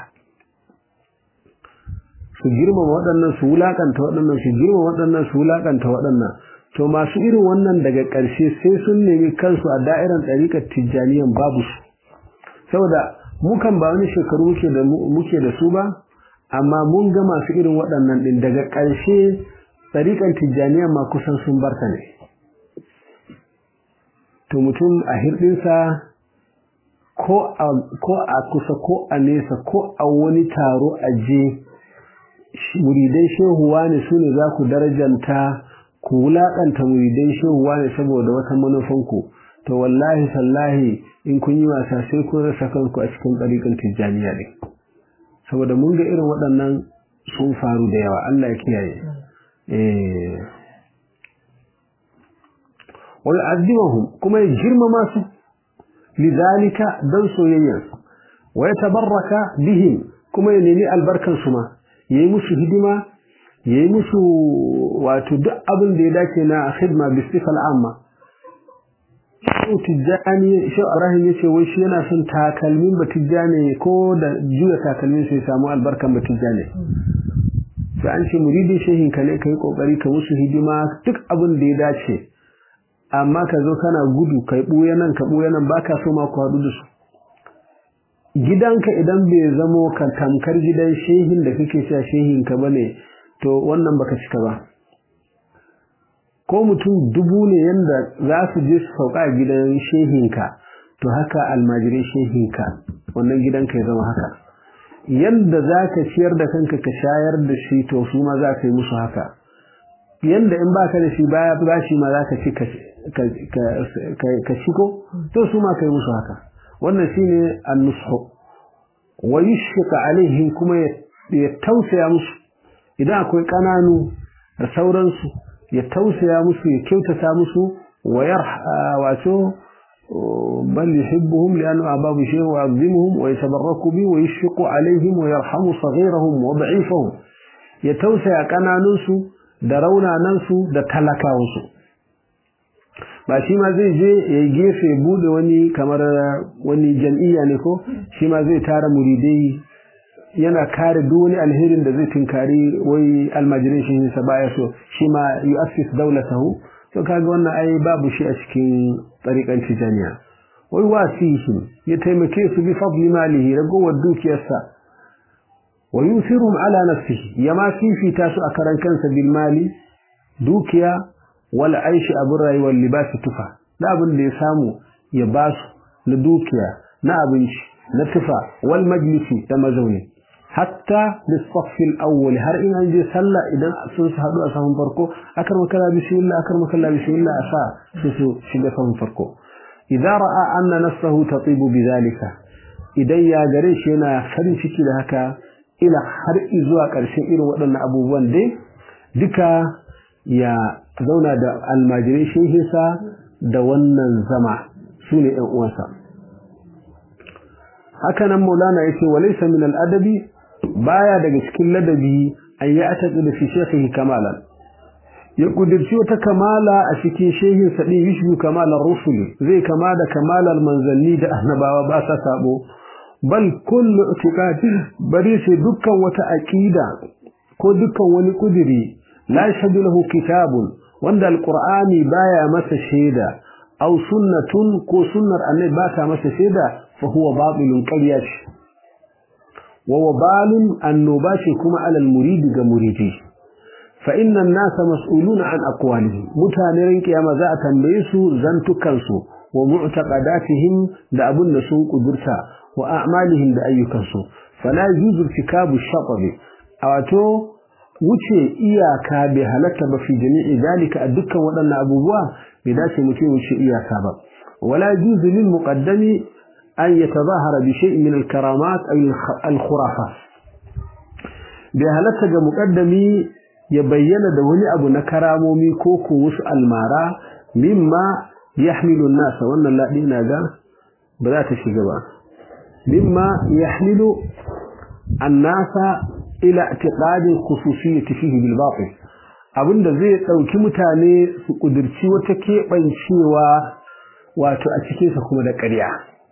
su girmama waɗannan su wulaƙanta waɗannan su girmama waɗannan su wulaƙanta waɗannan to masu irin wannan daga ƙarshe sai sun nemi kansu a da'irar ɗariƙar tijjaniyan babu su saboda mukan ba wani shekaru muke da muke da su ba amma mun ga masu irin waɗannan ɗin daga ƙarshe ɗariƙar tijjaniyan ma kusan sun barta ne to mutum a hirɗinsa ko a kusa ko a nesa ko a wani taro a je muridai shehuwa ne su ne za ku darajanta ku wulaƙanta muridai shehuwa ne saboda wata manufanku to wallahi sallahi in kun yi wasa sai kun rasa kanku a cikin ɗariƙin tijjaniya ne saboda mun ga irin waɗannan sun faru da yawa Allah ya kiyaye wa yu'azzimuhum kuma ya girmama su lidhalika dan soyayyan wa yatabarraka bihim kuma ya nemi albarkan su ma yayi musu hidima yayi musu wato duk abin da ya dace na khidma bi sifal amma Shehu Tijjani Shehu Ibrahim yace wai shi yana son takalmin Batijjani ko da juya takalmin sai samu albarkan Batijjani sai an ce muridin shehin ka ne kai kokari ka musu hidima duk abin da ya dace amma ka zo kana gudu kai buya nan ka buya nan baka so ma ku haɗu da su gidanka idan bai zamo ka tamkar gidan shehin da kake cewa shehin ka bane to wannan baka cika ba ko mutum dubu ne yanda za su je su sauka a gidan shehinka to haka almajirai shehinka wannan gidanka ya zama haka yanda za ka ciyar da kanka ka shayar da shi to su ma za ka yi musu haka yanda in ba ka da shi baya ba shi ma za ka ci ka shigo to su ma ka yi musu haka wannan shine an-nushu wa yushfiqa alaihim kuma ya tausaya musu idan akwai kananu da sauransu ya tausaya musu ya kyautata musu wa yarha wato bal yuhibbuhum li'anna ababu shay wa yu'azzimuhum wa yatabarraku bi wa yushfiqu alaihim wa yarhamu saghirahum wa da'ifahum ya tausaya kananunsu da raunanansu da talakawansu ba shi ma zai je ya gefe bude wani kamar wani jam'iyya ne ko shi ma zai tara muridai yana kare duk wani alherin da zai tunkari wai almajirin shi sa baya so shi ma yu'assis dawlatahu to kaga wannan ai babu shi a cikin tsarikan tijaniya wai wasihi ya taimake su bi fadli malihi ragowar dukiyarsa wa yusirum ala nafsihi ya ma fifita su a karan kansa bil mali dukiya wal aishi abin rayuwar libasi tufa da abin da ya samu ya ba su na dukiya na abinci na tufa wal majlisi da mazauni hatta lissaffil awwal har in an je sallah idan sun su haɗu a sahun farko akar makalla bismillah akar makalla bismillah a sa su su shiga sahun farko idan ra'a anna nafsahu tatibu bidhalika idan ya gare shi yana farin ciki da haka ila har zuwa ƙarshen irin waɗannan abubuwan dai duka ya zauna da almajirai shehinsa da wannan zama su ne ‘yan uwansa. Haka nan Maulana ya ce, Walaisa min al'adabi baya daga cikin ladabi an yi ataƙi da fi shekhihi kamalan. Ya ƙudirci wata kamala a cikin shehinsa ɗin yishbu kamalar rusuli zai kama da kamalar manzanni da annabawa ba sa sabo. Bal kullu itikadi bari sai dukkan wata aƙida ko dukkan wani ƙudiri la yashhadu lahu kitabun wanda alqur'ani baya masa shaida aw sunnatun ko sunnar annabi ba ta masa shaida fa huwa batilun qaryash wa wabalun annobashi kuma alal muridi ga muridi fa inna an-nasa mas'uluna an aqwalihim mutanen kiyama za a tambaye su zantukan su wa mu'taqadatihim da abun da sun kudurta wa a'malihim da ayyukan su fala yuzu irtikabu ash-shatab wato wuce iyaka bai halatta ba fi jami'i dalika a dukkan waɗannan abubuwa bai dace mutum wuce iyaka ba wala yuzu lil muqaddami an yatazahara bi shay'in min al-karamat aw al-khurafat bai halatta ga muqaddami ya bayyana da wani abu na karamomi ko ko wasu almara mimma yahmilu an-nas wannan ladi na ga ba za ta shiga ba mimma yahmilu an-nas ila i'tiqadin khususiyyati fihi bil batil abinda zai dauki mutane su kudirci wata kebancewa wato a cikin sa kuma da ƙarya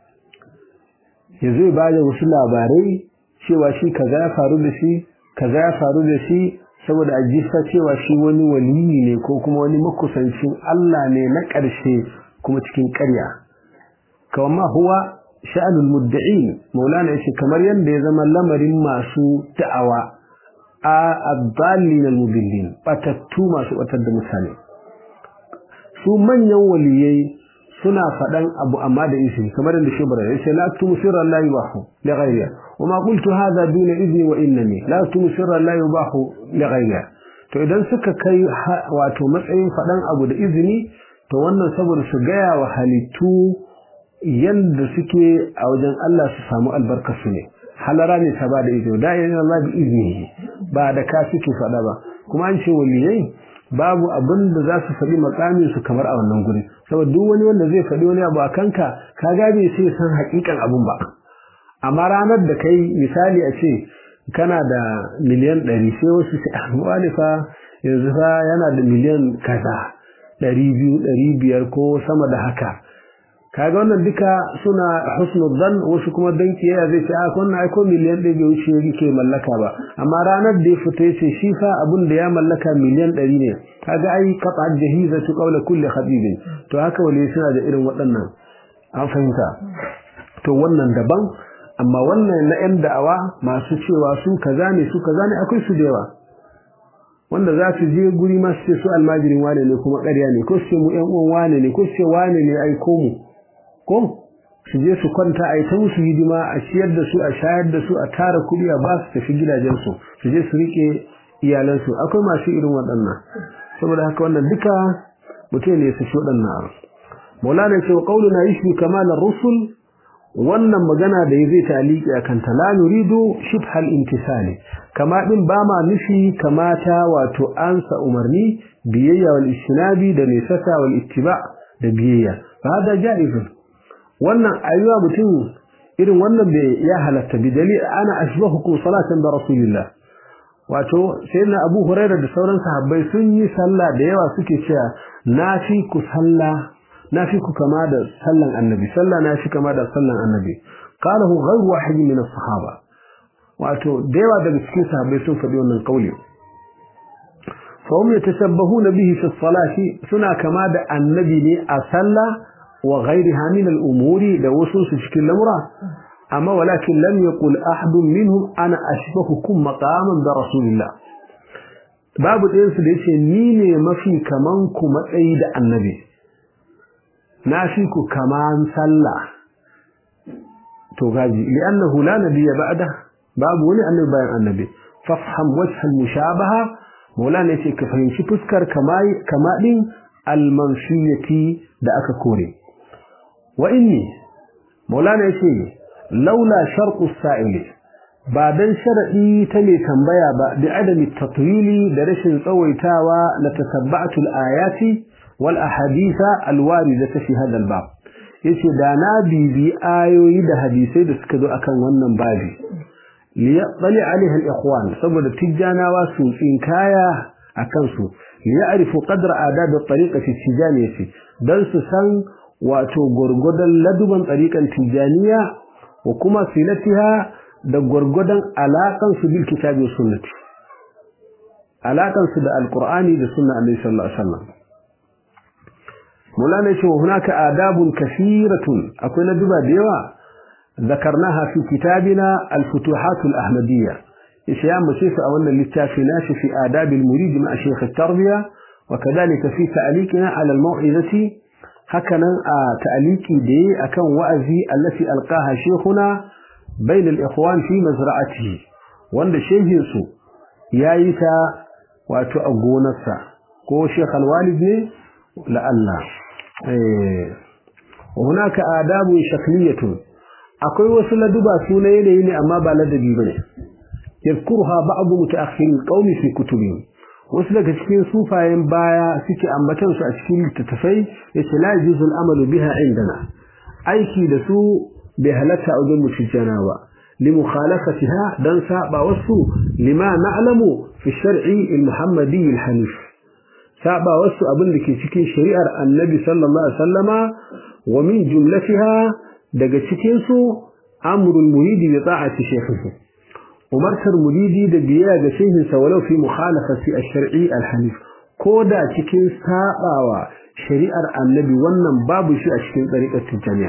yazo ba da wasu labarai cewa shi kaza ya faru da shi kaza ya faru da shi saboda a jisa cewa shi wani waliyi ne ko kuma wani makusancin Allah ne na ƙarshe kuma cikin ƙarya kawai huwa sha'anul mudda'in maulana yace kamar yanda ya zama lamarin masu da'awa a addallin almudillin batattu masu batar da mutane su manyan waliyai suna faɗan abu amma da izini kamar yadda shubra yace la aktumu sirra la yubahu li ghayriha wama qultu hadha duna izni wa innani la aktumu sirra la yubahu li ghayriha to idan suka kai wato matsayin faɗan abu da izini to wannan saboda su gaya wa halittu yanda suke a wajen Allah su samu albarkarsu ne halara ne ta ba da izini da yana Allah bi izini ba da ka suke faɗa ba kuma an ce waliyai babu abin da za su faɗi makamin su kamar a wannan guri saboda duk wani wanda zai faɗi wani abu a kanka ka gabe sai san hakikan abun ba amma ranar da kai misali a ce kana da miliyan ɗari sai wasu sai wani fa yanzu fa yana da miliyan kaza ɗari biyu ɗari biyar ko sama da haka kaga wannan duka suna husnul dhan wasu kuma dan kiyaya zai ce a wannan ai ko miliyan ɗaya bai wuce yake mallaka ba amma ranar da ya fita yace shi fa abun da ya mallaka miliyan ɗari ne kaga ai qata jahizatu qawla kulli khabibin to haka wali suna da irin waɗannan an fahimta to wannan daban amma wannan na yan da'awa masu cewa su kaza ne su kaza ne akwai su da yawa wanda za su je guri ma su ce su almajirin wane ne kuma ƙarya ne ko su ce mu ƴan uwan wane ne ko su ce wane ne ai ko mu ko su je su kwanta a yi ta musu hidima a ciyar da su a shayar da su a tara kuɗi a ba su tafi gidajensu su je su riƙe iyalansu akwai masu irin waɗannan saboda haka wannan duka mutum ne su shi waɗannan abu maulana ce wa ƙaununa yishbi kamalar rusul wannan magana da ya zai taliki a kanta la nuridu shibhal imtisali kama din ba ma nufi kamata wato ansa umarni biyayya wal istinabi da nisata wal ittiba da biyayya fa hada jaizun wannan ayyuwa mutum irin wannan bai ya halatta bi dalil ana ashbahukum salatan da rasulillah wato sayyidina abu hurairah da sauran sahabbai sun yi sallah da yawa suke cewa na fi ku sallah na fi ku kama da sallan annabi sallah na fi kama da sallan annabi qalahu ghayru wahid min as-sahaba wato da yawa daga cikin sahabbai sun faɗi wannan kauli fa hum yatashabbahuna bihi fi as-salati suna kama da annabi ne a sallah وغيرها من الأمور دوسوس في الأمر أما ولكن لم يقل أحد منهم أنا أشبهكم مقاما برسول الله باب الإنس ليس نيني ما في كمانكم أيد النبي ناشيك كمان صلى تغازي لأنه لا نبي بعده باب ولي النبي بيان النبي فافهم وجه المشابهة مولانا يسي كفهين شفسكر كما المنفية da aka kore wa inni maulana yace laula sharqu sa'ili ba dan sharadi ta mai tambaya ba bi adami tatwili da rashin tsawaitawa la tatabba'tu al-ayati wal ahaditha al-warida fi hadha al-bab yace da na bibi ayoyi da hadisai da suka zo akan wannan babi li yaqali alaiha al-ikhwan saboda tijjanawa su tsinkaya akan su li ya'rifu qadra adab at-tariqati tijaniyati dan su san wato gurgudan laduban tsarikan tijaniya wa kuma silatiha da gurgudan alakan su bil kitabi wa sunnati alakan su da alqur'ani da sunna annabi sallallahu alaihi wasallam mulana ce hunaka adabun kathiratun akwai laduba da yawa ذكرناها في كتابنا الفتوحات الأحمدية yace ya mace su a wannan littafi nashi fi adabil murid ma shaykh at-tarbiya wa kadhalika fi ta'liqina ala al-maw'izati hakanan a ta'liqi da yi akan wa'azi allati alqaha shaykhuna bayna al-ikhwan fi mazra'atihi wanda shehin su yayi ta wato a gonarsa ko shaykh al-walid ne la Allah eh hunaka adabu shakliyatun akwai wasu laduba su na yanayi ne amma ba ladabi bane yadhkuruha ba'd mutaakhir qaumi fi kutubihim wasu daga cikin sufayen baya suke ambatan su a cikin littattafai yace la yuzu al-amalu biha indana aiki da su bai halatta a wajen mutujjana ba limukhalafatiha dan saba wasu lima na'lamu fi shar'i al-muhammadi al-hanif saba wasu abin da ke cikin shari'ar annabi sallallahu alaihi wasallama wa min jumlatiha daga cikin su amrul muridi bi ta'ati shaykhihi umartar muridi da biyayya ga shehinsa walau fi mukhalafati ash-shar'i al-hanif koda cikin sabawa shari'ar annabi wannan babu shi a cikin tsariƙar tijaniya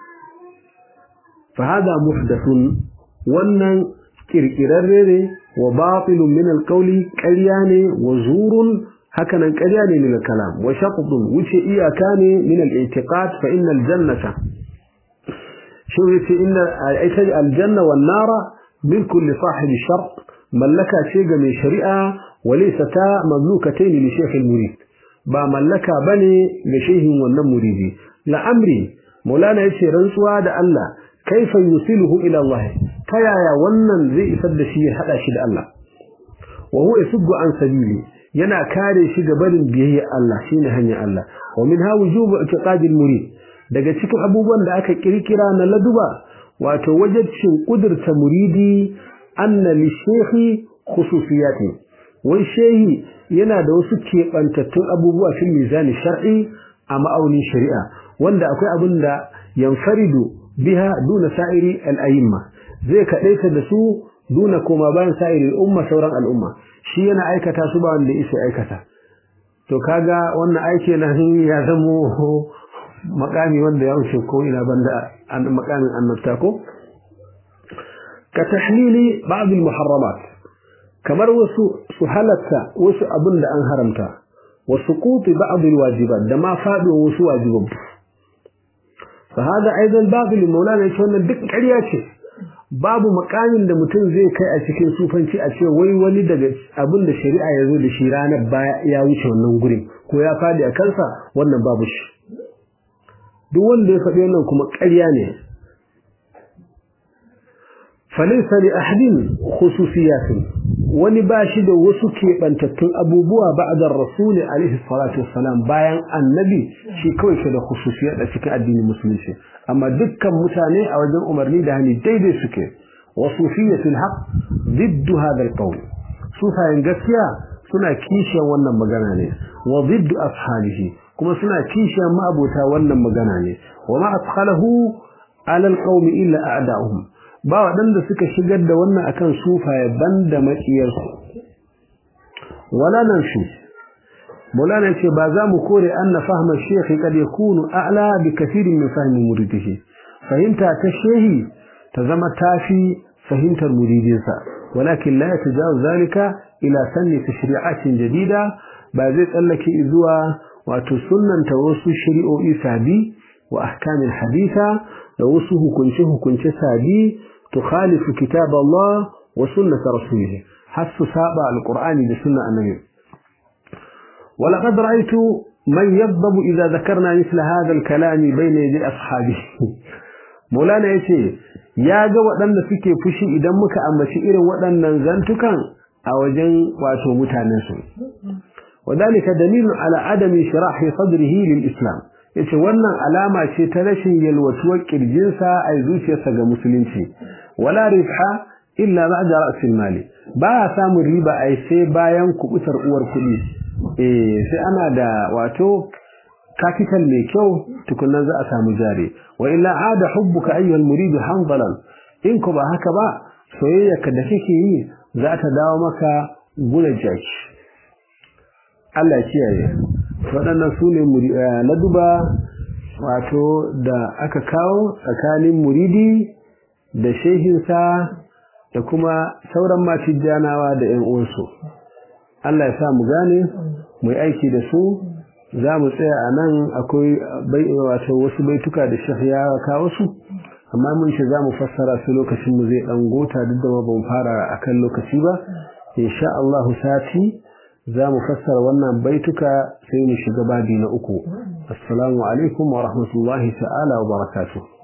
fa hada muhdathun wannan kirkirarre ne wa batilun min al-qawli ƙarya ne wa zurun hakanan ƙarya ne min al-kalam wa shaqdun wuce iyaka ne min al-i'tiqad fa innal jannata shi yace inna al-janna wan nara ملك لصاحب الشرط ملكا شيء من شريعة وليستا مملوكتين لشيخ المريد با ملكا بني لشيخ ونم مريدي لأمري مولانا يشي رنسوا دا الله كيف يوصله إلى الله كيا يا ونن زي إسد شيء حدا شيء الله وهو يسد عن سبيلي yana kare shi ga barin biyayya Allah shine hanyar Allah wa minha wujubu i'tiqadi al-murid daga cikin abubuwan da aka kirkira na laduba wato wajibcin kudurta muridi anna li shehi khususiyati wai shehi yana da wasu keɓantattun abubuwa fil mizani shar'i a ma'aunin shari'a wanda akwai abin da yanfaridu biha duna sa'iri al'ayimma zai kaɗaita da su duna koma bayan sa'iri al'umma sauran al'umma shi yana aikata su ba wanda isa aikata to kaga wannan aiki na ya zamo makami wanda ya wuce ko ina banda makamin annabta ko ka tahlili ba'd al-muharramat kamar wasu su halatta wasu abin da an haramta wa suqut ba'd al-wajibat da ma fado wasu wajiban fa hada aidan batil maulana yace wannan duk ƙarya ce babu makamin da mutum zai kai a cikin sufanci a ce wai wani daga abin da shari'a ya zo da shi ranar baya ya wuce wannan gurin ko ya fadi a kansa wannan babu shi duk wanda ya faɗi wannan kuma ƙarya ne falaisa li ahadin khususiyatin wani ba shi da wasu keɓantattun abubuwa ba'da rasul alaihi salatu wassalam bayan annabi shi kawai ke da khususiyar da cikin addinin musulunci amma dukkan mutane a wajen umarni da hani daidai suke wa sufiyatul haqq diddu hadha alqawl sufayen gaskiya suna kishiyar wannan magana ne wa diddu ashabihi kuma suna kishiyar ma'abota wannan magana ne wa ma adkhalahu ala alqawmi illa a'da'uhum ba waɗanda suka shigar da wannan akan sufaye banda maƙiyarsu wala nan shi Maulana ce ba za mu kore anna fahma shekhi kad yakunu a'la bi kathirin min fahmi muridihi fahimta ta shehi ta zama tafi fahimtar muridinsa walakin la yatajawaz zalika ila sanni tashri'atin jadida ba zai tsallake zuwa wato sunnanta wasu shari'o'i sabi wa ahkamin haditha da wasu hukunce hukunce sabi tukhalifu kitab Allah wa sunnat rasulih hasu saba alqur'ani da sunna annabi ولقد رأيت من يغضب إذا ذكرنا مثل هذا الكلام بين يدي أصحابه مولانا يتي يا ga waɗanda suke fushi idan muka ambaci irin waɗannan zantukan a wajen wato mutanen su wadalika dalilun ala adami shirahi sadrihi lil islam yace wannan alama ce ta rashin yalwatuwar kirjinsa a zuciyarsa ga musulunci wala rifha illa ba'da ra'sil mali ba samun riba ai sai bayan kubutar uwar kuɗi eh sai ana da wato capital mai kyau tukunnan za a samu jari wa illa ada hubbuka ayyuhal murid hanzalan in ko ba haka ba soyayyarka da kake yi za ta dawo maka gura jaki Allah ya kiyaye waɗannan su ne na duba wato da aka kawo tsakanin muridi da shehinsa da kuma sauran matijjanawa da ƴan uwansu Allah ya sa mu gane mu yi aiki da su za mu tsaya a nan akwai wato wasu baituka da shekh ya kawo su amma mun ce za mu fassara su lokacin mu zai dan gota duk da ba mu fara akan lokaci ba insha Allah sati za mu fassara wannan baituka sai mu shiga babi na uku assalamu alaikum wa rahmatullahi ta'ala wa barakatuh